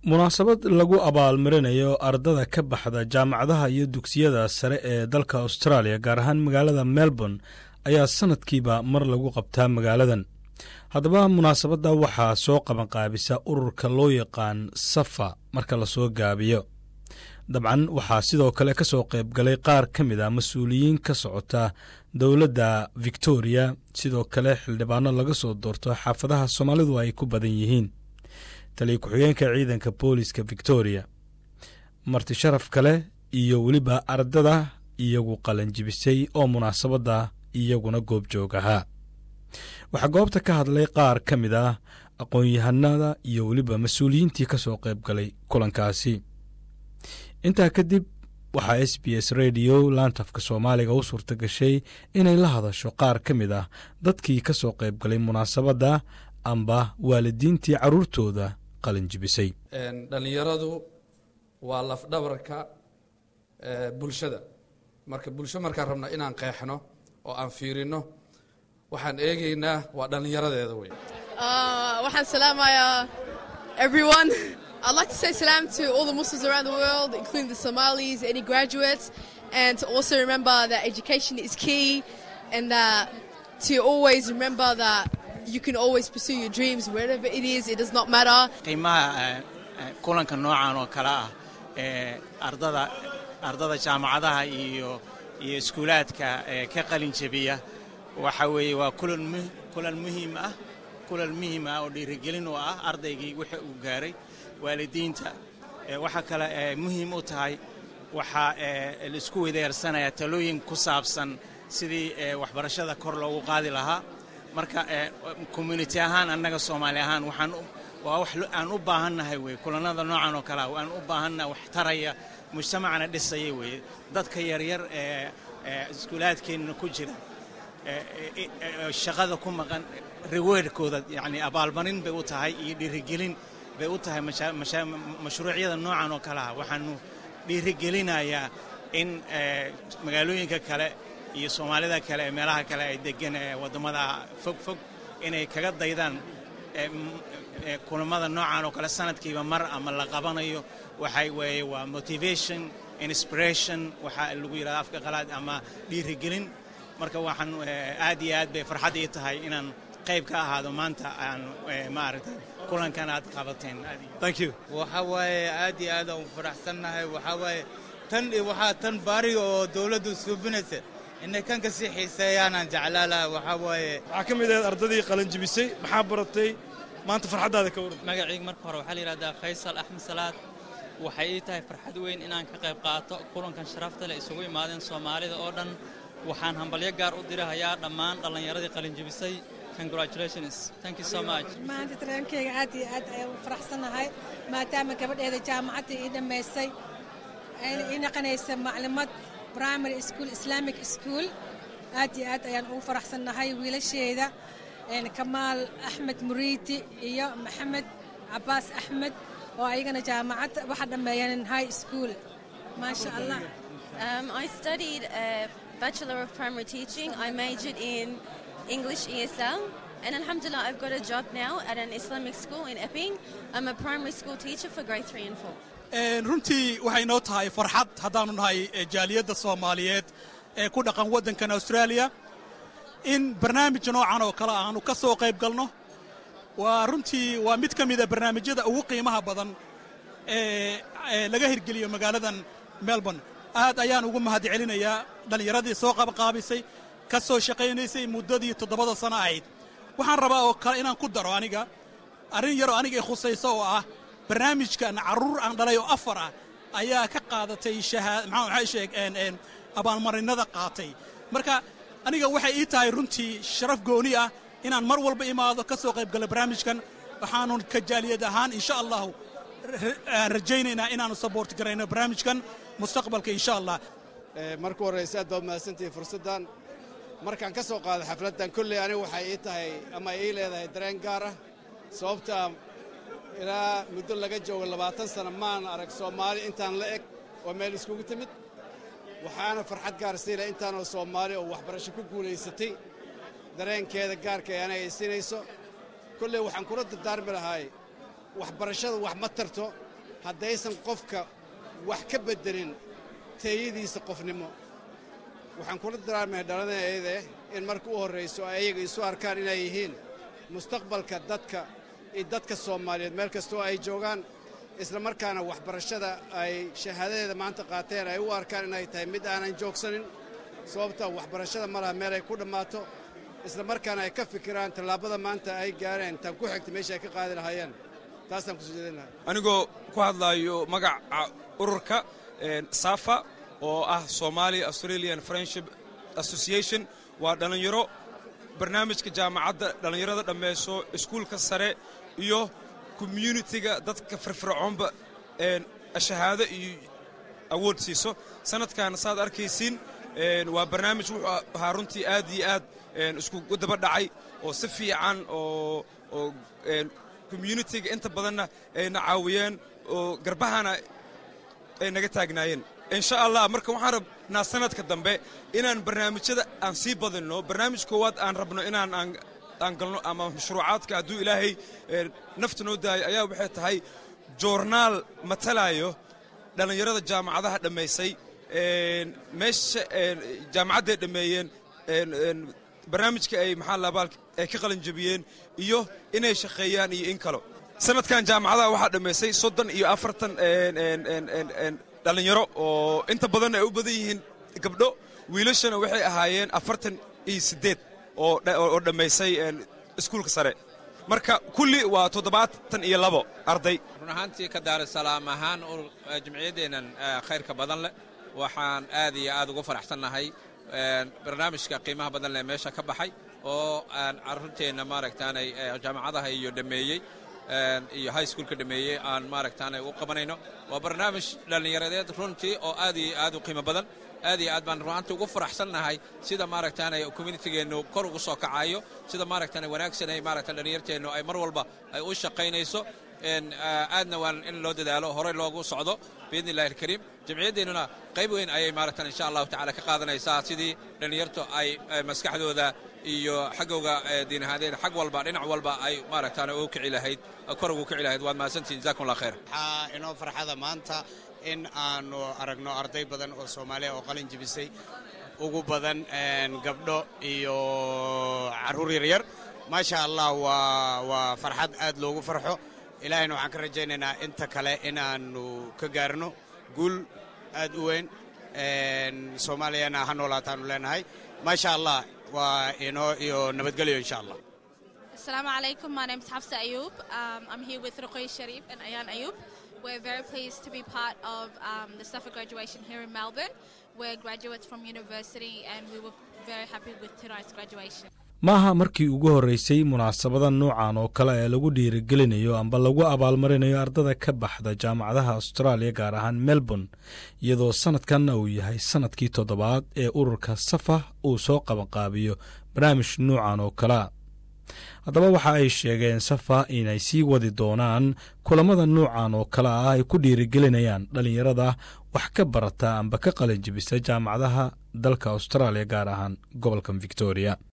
munaasabad lagu abaalmarinayo ardada ka baxda jaamacadaha iyo dugsiyada sare ee dalka australia gaar ahaan magaalada melbourne ayaa sanadkiiba mar lagu qabtaa magaaladan haddaba munaasabadda waxaa soo qabanqaabisa ururka loo yaqaan safa marka lasoo gaabiyo dabcan waxaa sidoo kale ka soo qayb galay qaar ka mid a mas-uuliyiin ka socota dowladda victoria sidoo kale xildhibaano laga soo doorto xaafadaha soomaalidu ay ku badan yihiin taliya ku-xigeenka ciidanka booliska victoria marti sharaf kale iyo weliba ardada iyagu qalanjibisay oo munaasabadda iyaguna goobjoog ahaa waxaa goobta ka hadlay qaar ka mid ah aqoon-yahanada iyo weliba mas-uuliyiintii ka soo qayb galay kulankaasi intaa kadib waxaa s b s radio laantafka soomaaliga u suurta gashay inay la hadasho qaar ka mid ah dadkii ka soo qayb galay munaasabadda amba waalidiintii carruurtooda qalinjibisay dhallinyaradu waa lafdhabarka bulshada marka bulsho markaan rabna inaan qeexno oo aan fiirino waxaan eegaynaa waa dhallinyaradeeda wey waxaan salaamayaa everyone I'd like to say salam to all the Muslims around the world, including the Somalis, any graduates, and to also remember that education is key and that to always remember that you can always pursue your dreams wherever it is, it does not matter. qiimaha kulanka noocan oo kale ah ee ardada ardada jaamacadaha iyo iyo iskuulaadka ee ka qalin jebiya waxa weeye waa kulan mu kulan muhiim ah kulan muhiim ah oo dhiirigelin u ah ardaygii wixii uu gaaray waalidiinta waxaa kale ee muhiim u tahay waxaa laisku weydaarsanaya talooyin ku saabsan sidii waxbarashada kor loogu qaadi lahaa marka community ahaan annaga soomaali ahaan waxaan waa wax aan u baahannahay weye kulannada noocan oo kalea aan u baahannahay wax taraya mujtamacna dhisaya weeye dadka yaryar ee iskuulaadkeenna ku jira shaqada ku maqan reweerkooda yani abaalmarin bay u tahay iyo dhiirigelin bay u tahay mashruucyada noocan oo kaleha waxaanu dhiirigelinayaa in magaalooyinka kale iyo soomaalida kale ee meelaha kale ay degan ee waddamada fog fog inay kaga daydaan kulammada noocan oo kale sanadkiiba mar ama la qabanayo waxay weeye waa motivation inspiration waxaa lagu yidhahda afka qalaad ama dhiirigelin marka waxaan aad iyo aad bay farxad ii tahay inaan qayb ka ahaado maanta aan maaragtay kulankan aad qabateen thank you waxa waaye aad iyo aad aan faraxsannahay waxaa waaye tan waxaa tan baariga oo dawladdu suubinaysa inay kan kasii xiiseeyaanaan jeclaa laha waxaa waaye waxaa ka mid ahayd ardadii qalanjibisay maxaa baratay maanta farxaddaada ka waran magacayga marka hore waxaa la yidhahdaa faysal axmed salaad waxay ii tahay farxad weyn inaan ka qayb qaato kulankan sharafta leh isugu imaadeen soomaalida oo dhan waxaan hambalyo gaar u dirahayaa dhammaan dhallinyaradii qalinjibisay maanta tareenkeyga aad iyo aad ayaan u faraxsannahay maadaama gabadheeda jaamacadda ii dhammaystay ayna ii naqanaysa maclimad primary school islamic school aad iyo aad ayaan ugu faraxsannahay wiilasheeda kamaal axmed muriiti iyo maxamed cabaas axmed oo ayagana jaamacad waxa dhammeeyeen high school maasha allah Um, I studied a Bachelor of Primary Teaching. I majored in English ESL. And Alhamdulillah, I've got a job now at an Islamic school in Epping. I'm a primary school teacher for grade 3 and 4. runtii waxay noo tahay farxad haddaanu nahay jaaliyadda soomaaliyeed ee ku dhaqan waddankan austraaliya in barnaamij noocan oo kale aanu ka soo qayb galno waa runtii waa mid ka mida barnaamijyada ugu qiimaha badan ee laga hirgeliyo magaaladan melbourne aad ayaan ugu mahad celinayaa dhallinyaradii soo qabqaabisay ka soo shaqaynaysay muddadii toddobada sano ahayd waxaan rabaa oo kale inaan ku daro aniga arrin yaroo aniga i khusayso oo ah barnaamijkan carruur aan dhalay oo afar ah ayaa ka qaadatay maxay sheeg abaalmarinnada qaatay marka aniga waxay ii tahay runtii sharaf gooni ah inaan mar walba imaado ka soo qayb galo barnaamijkan waxaanu ka jaaliyad ahaan insha allahu aan rajaynaynaa inaannu saboort garayno barnaamijkan mustaqbalka insha allah marka horrayse aad baad mahadsantihiin fursaddan markaan ka soo qaado xafladdan kolley aniga waxay ii tahay ama ii leedahay dareen gaar ah sababtaa ilaa muddo laga joogo labaatan sana maan arag soomaali intaan la eg oo meel iskugu timid waxaana farxad gaar siila intaanoo soomaali oo waxbarasho ku guulaysatay dareenkeeda gaarka ee anaga ay siinayso kolley waxaan kula dardaarmi lahay waxbarashada wax ma tarto haddaysan qofka wax ka beddelin teeyadiisa qofnimo waxaan kula daraarmahay dhalada eede in marka u horrayso ay ayaga isu arkaan inay yihiin mustaqbalka dadka iyo dadka soomaaliyeed meel kastoo ay joogaan isla markaana waxbarashada ay shahaadadeeda maanta qaateen ay u arkaan inay tahay mid aanan joogsanin sababta waxbarashada ma laha meel ay ku dhammaato isla markaana ay ka fikiraan tallaabada maanta ay gaareen tan ku xigta meesha ay ka qaadi lahaayeen taasaan kusoo jeedin lahaa anigoo ku hadlaayo magaca ururka safa oo ah somalia australian friendship association waa dhallinyaro barnaamijka jaamacadda dhallinyarada dhammayso iskuulka sare iyo communitiga dadka firfircoonba shahaado iyo awood siiso sanadkan saad arkaysiin waa barnaamij wuxuu ahaa runtii aad iyo aad iskugu daba dhacay oo si fiican oo oo communitiga inta badanna ayna caawiyeen oo garbahana ay naga taagnaayeen insha allah marka waxaan rabnaa sanadka dambe inaan barnaamijyada aan sii badinno barnaamij koowaad aan rabno inaan aan galno ama mashruucaadka hadduu ilaahay nafta noo daayo ayaa waxay tahay joornaal matalaayo dhallinyarada jaamacadaha dhammaysay meesha jaamacadday dhammeeyeen barnaamijka ay maxaa labaal ay ka qalin jabiyeen iyo inay shaqeeyaan iyo in kalo sanadkan jaamacadaha waxaa dhammaysay soddon iyo afartan dhallinyaro oo inta badanna ay u badan yihiin gabdho wiilashana waxay ahaayeen afartan iyo siddeed oo dhammaysay iskuulka sare marka kulli waa toddobaatan iyo labo arday run ahaantii ka daarusalaam ahaan jimciyaddeennan khayrka badan leh waxaan aad iyo aad ugu faraxsannahay barnaamijka qiimaha badan leh meesha ka baxay oo aan carruurteenna maaragtaanay jaamacadaha iyo dhammeeyey iyo high schoolka dhammeeyey aan maaragtaanay u qabanayno waa barnaamij dhallinyaradeed runtii oo aad iyo aad u qiimo badan aad iyo aad baan runaantii ugu faraxsannahay sida maaragtaanay communitygeennu kor ugu soo kacayo sida maaragtaanay wanaagsanay maaragta dhallinyarteennu ay mar walba ay u shaqaynayso aadna waan in loo dadaalo horey loogu socdo biidni illahi alkariim jamciyaddeenuna qayb weyn ayay maaragtan insha allahu tacala ka qaadanaysaa sidii dhallinyartu ay maskaxdooda iyo xaggooga diinahaadeed xag walba dhinac walba ay maaragtaan ugu kici lahayd kor ugu kici lahayd waad mahadsantihin jazakum allah khayr waxaa inoo farxada maanta in aanu aragno arday badan oo soomaaliya oo qalin jibisay ugu badan gabdho iyo carruur yaryar maasha allah waa waa farxad aad loogu farxo ilaahayna waxaan ka rajaynaynaa inta kale inaannu ka gaarno guul aad u weyn soomaaliyana ha noolaataanu leenahay maasha allah waa inoo iyo nabadgelyo insha allah Assalamu alaikum. My name is Hafsa Ayub. Um, I'm here with Ruqay Sharif and Ayan Ayub. We're very pleased to be part of um, the Safa graduation here in Melbourne. We're graduates from university and we were very happy with tonight's graduation. maaha markii ugu horreysay munaasabada noocan oo kale ee lagu dhiirigelinayo amba lagu abaalmarinayo ardada ka baxda jaamacadaha austraaliya gaar ahaan melbourne iyadoo sanadkanna uu yahay sanadkii toddobaad ee ururka safa uu soo qabanqaabiyo barnaamij noocan oo kalea haddaba waxa ay sheegeen safa inay sii wadi doonaan kulammada noocan oo kale ah ay ku dhiirigelinayaan dhallinyarada wax ka barata amba ka qalin jibisa jaamacadaha dalka austraaliya gaar ahaan gobolkan victoria